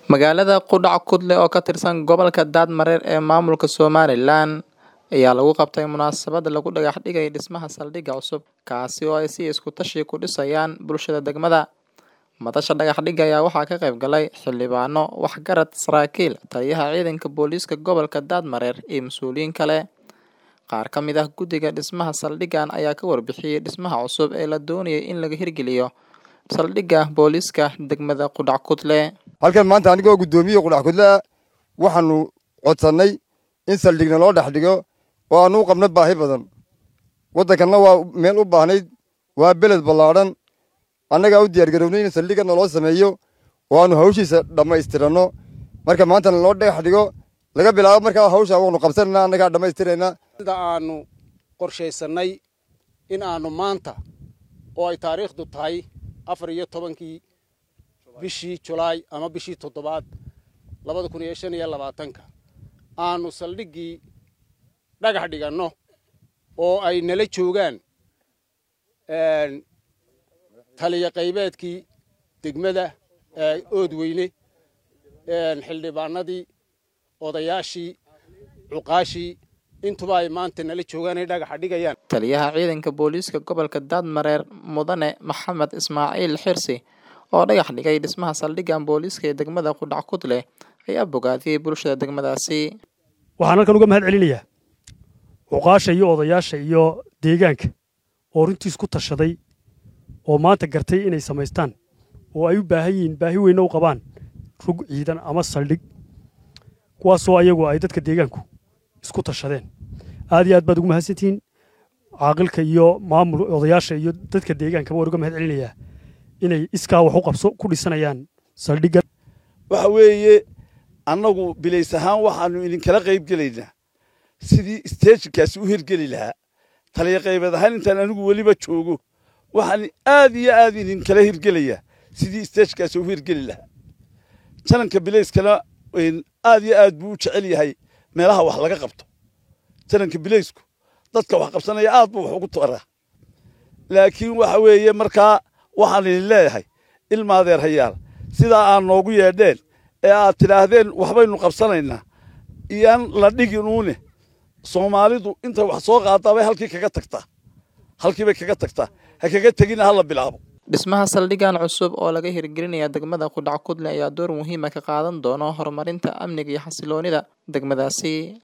Magaalada Qudhac Kudle oo ka tirsan gobolka Daadmareer ee maamulka Somaliland ayaa lagu qabtay munaasabad lagu dhagax dhigay dhismaha saldhigga cusub, kaasi oo ay si isku tashi ku dhisayaan bulshada degmada. Madasha dhagax dhigga ayaa waxaa ka qayb galay xildhibaano, waxgarad, saraakiil, taliyaha ciidanka booliiska gobolka Daadmareer iyo mas'uuliyiin kale. Qaar ka mid ah guddiga dhismaha saldhiggan ayaa ka warbixiyay dhismaha cusub ee la doonayay in laga hirgeliyo saldhigga booliiska degmada Qudhac Kudle. halkan maanta anigoo guddoomiye qudhac kudle ah waxaanu codsannay in saldhigna loo dhex dhigo oo aanu u qabno baahi badan waddankanna waa meel u baahnayd waa beled ballaadhan annagaa u diyaargarownay in saldhigana loo sameeyo oo aanu hawshiisa dhammaystiranno marka maantana loo dhex dhigo laga bilaabo markaa hawsha waanu qabsanayna annagaa dhammaystirayna sida aanu qorshaysannay in aanu maanta oo ay taariikhdu tahay afar iyo tobankii bishii julaay ama bishii toddobaad labada kun iyo shan iyo labaatanka aanu saldhiggii dhagax dhiganno oo ay nala joogaan taliya qaybeedkii degmada oodweyne xildhibaanadii odayaashii cuqaashii intuba ay maanta nala joogaan ay dhagaxa dhigayaan Taliyaha ciidanka booliiska gobolka Daadmareer Mudane Maxamed Ismaaciil Xirsi oo dhagax dhigay dhismaha saldhiggan booliiska ee degmada Qudhac Kudle ayaa bogaadiyey bulshada degmadaasi. waxaan halkan uga mahad celinayaa cuqaasha iyo odayaasha iyo deegaanka oo runtii isku tashaday oo maanta gartay inay samaystaan oo ay u baahan yihiin baahi weyna u qabaan rug ciidan ama saldhig kuwaasoo ayagu ay dadka deegaanku isku tashadeen aad iyo aad baad ugu mahadsantihiin caaqilka iyo maamul odayaasha iyo dadka deegaankaba waan uga mahad celinayaa inay iskaa wax u qabso ku dhisanayaan saldhigga waxa weeye annagu bilays ahaan waxaannu idinkala qayb gelaynaa sidii isteejinkaasi u hirgeli lahaa taliya qaybeed ahaan intaan anigu weliba joogo waxaan aad iyo aad idinkala hirgelayaa sidii isteejinkaasi u hirgeli lahaa jananka bilayskana aad iyo aad buu u jecel yahay meelaha wax laga qabto jananka bilaysku dadka wax qabsanaya aad buu wax ugu taraa laakiin waxa weeye markaa waxaan idin leeyahay ilmaadeer hayaal sidaa aad noogu yeedheen ee aad tidhaahdeen waxbaynu qabsanaynaa iyaan la dhigin uune soomaalidu intay wax soo qaadaa bay halkii kaga tagtaa halkii bay kaga tagtaa ha kaga tegina ha la bilaabo Dhismaha saldhiggan cusub oo laga hirgelinaya degmada Qudhac Kudle ayaa door muhiim ah ka qaadan doona horumarinta amniga iyo xasilloonida degmadaasi.